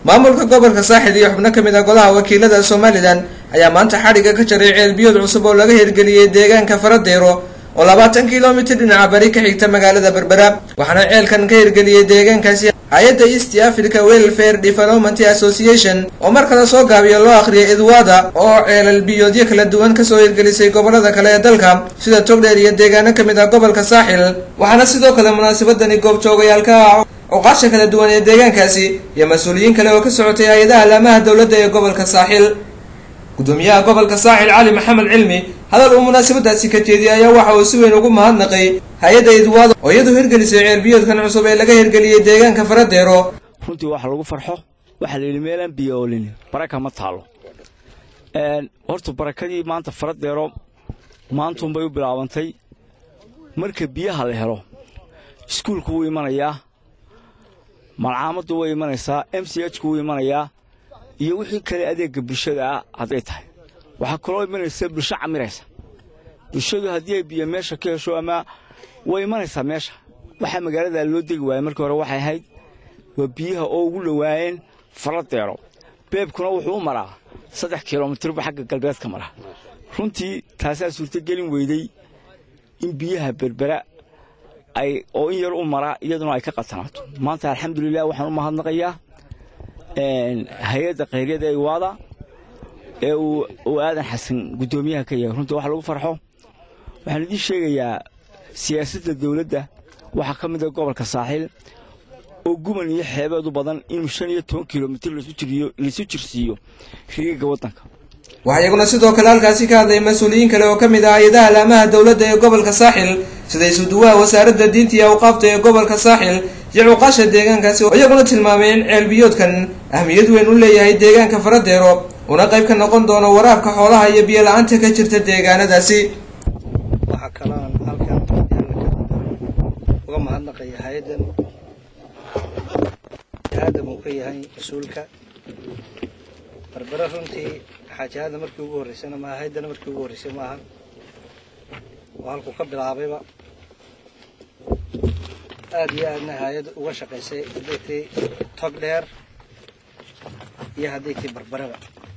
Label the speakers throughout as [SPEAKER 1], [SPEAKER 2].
[SPEAKER 1] maamulka gobolka saaxil iyo xubno kamid ah golaha wakiilada somalilan ayaa maanta xadhigga ka jaray ceelbiyood cusub oo laga hirgeliyey deegaanka faradeero oo labaatan kilomitir dhinaca bari ka xigta magaalada berbera waxaana ceelkan ka hirgeliyey deegaankaasi hay-adda east africa welfare development association oo mar kale soo gaabiya loo akhriyay idwada oo ceelal biyoodyo kala duwan kasoo hirgelisay gobolada kale ee dalka sida togdheer iyo deegaano kamid ah gobolka saaxil waxaana sidoo kale munaasabadani goobjoogayaalka cuqaasha kala duwan ee deegaankaasi iyo mas-uuliyiin kale oo ka socotay hay-adaha laamaha dowladda ee gobolka saaxil gudoomiyaha gobolka saaxil cali maxamed cilmi hadal uu munaasabadaasi ka jeediyay ayaa waxa uu si weyn ugu mahadnaqay hay-adda idwaado oo iyadu hirgelisay ceelbiyoodkan cusub ee laga hirgeliyey deegaanka faradeero
[SPEAKER 2] runtii waxa lagu farxo waxaa la yidhi meelaan biyo oolin baraka ma taalo horta barakadii maanta faradeero maantuunbay u bilaabantay marka biyaha la helo iskuulku wuu imanayaa malcaamaddu way imanaysaa m c h ku wuu imanayaa iyo wixii kale adeegga bulshada ah hadday tahay waxaa kaloo imanaysa bulsho camiraysa bulshadu haddii ay biyo meesha ka hesho ama way imanaysaa meesha waxaa magaaladaa loo degi waaya markii hore waxay ahayd waa biyaha oo ugu dhowaayeen faradeero beebkuna wuxuu u maraa saddex kilomitirba xagga galbeedka mara runtii taasaa suurtogelin weyday in biyaha berbera ay oo in yar u maraa iyaduna ay ka qatanaato maanta alxamdulilah waxaan u mahadnaqayaa hay-adda khayryada ee iwaada ee uu aadan xasan guddoomiyaha ka yahay runtii wax lagu farxo waxaan idiin sheegayaa siyaasadda dawladda waxaa ka mid a gobolka saaxiil oo guban iyo xeebeed u badan inuu shan iyo toban kilomitir laisu jirsiiyo riigagga waddanka
[SPEAKER 1] waxaa iyaguna sidoo kale halkaasi ka hadlay mas-uuliyiin kale oo ka mid ah hay-adaha laamaha dowladda ee gobolka saaxil sida isuduwaha wasaaradda diinta iyo awqaafta ee gobolka saaxil iyo cuqaasha deegaankaasi oo iyaguna tilmaamay in ceelbiyoodkan ahmiyad weyn u leeyahay deegaanka faradeero una qayb ka noqon doono waraabka xoolaha iyo biyo la-aanta ka jirta deegaanadaasi
[SPEAKER 3] waxaa kaloon halkan uga mahadnaqaya hay-addan aadam uu ka yahay mas-uulka barbere runtii xaajaada markii ugu horreysana maaha hay-addana markii ugu horreysay maaha oo halkuu ka bilaabayba aada iyo aadna hay-ad uga shaqaysay hadday tii tog dheer iyo hadday tii barbareba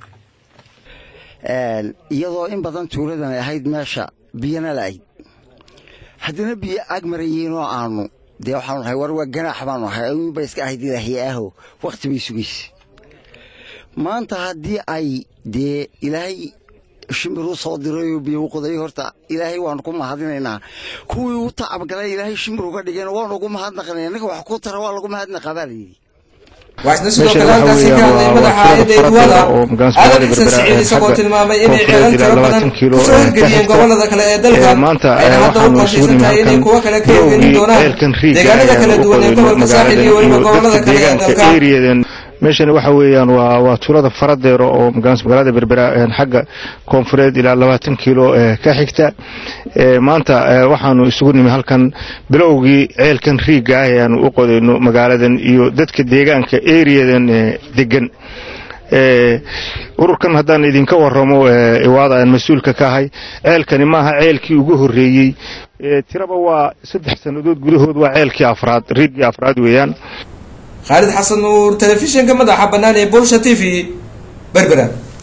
[SPEAKER 4] iyadoo in badan tuuladan ay ahayd meesha biyana la'ayd haddana biyo ag marayiin oo aanu dee waxaanu nahay war waa ganaax baanu nahay ayuunba iska ahayd ilaahiy aho wakhti bay sugaysa maanta haddii ay dee ilaahay shimbir u soo dirayoo biyo u qoday horta ilaahay waanu ku mahadinaynaa kuwii u tacabgalay ilaahay shimbir uga dhigeen waanu ugu mahadnaqnay ninka wax ku tara waa lagu mahadnaqaa baa layidhi
[SPEAKER 1] waxaasna sidoo kale halkaasi ka hadlay madaxa hay-adda idwada aadan xasan siciid isagoo tilmaamay inay ceelal tiro badan kusoo hirgeliyeen gobolada kale ee dalka ayna hadda u qorsaysan tahay inay kuwo kale ka hirgelin doonaan deegaanada kala duwan ee gobolka saaxil iyo weliba gobolada kale ee dalka
[SPEAKER 5] meeshani waxa weeyaan waa waa tuulada faradeero oo magaalada berbera xagga koonfureed ilaa labaatan kiilo ka xigta maanta waxaanu isugu nimi halkan bilowgii ceelkan riigga ah ee aanu u qodayno magaaladan iyo dadka deegaanka eriyadan degan ururkan haddaan idinka waramo iwaada aan mas-uulka ka ahay ceelkani maaha ceelkii ugu horreeyey tiraba waa saddex sannadood gudahood waa ceelkii afraad riiggii afraad weeyaan
[SPEAKER 1] khaalid xasan nuur telefishinka madaxa bannaan ee bulsha t v berbera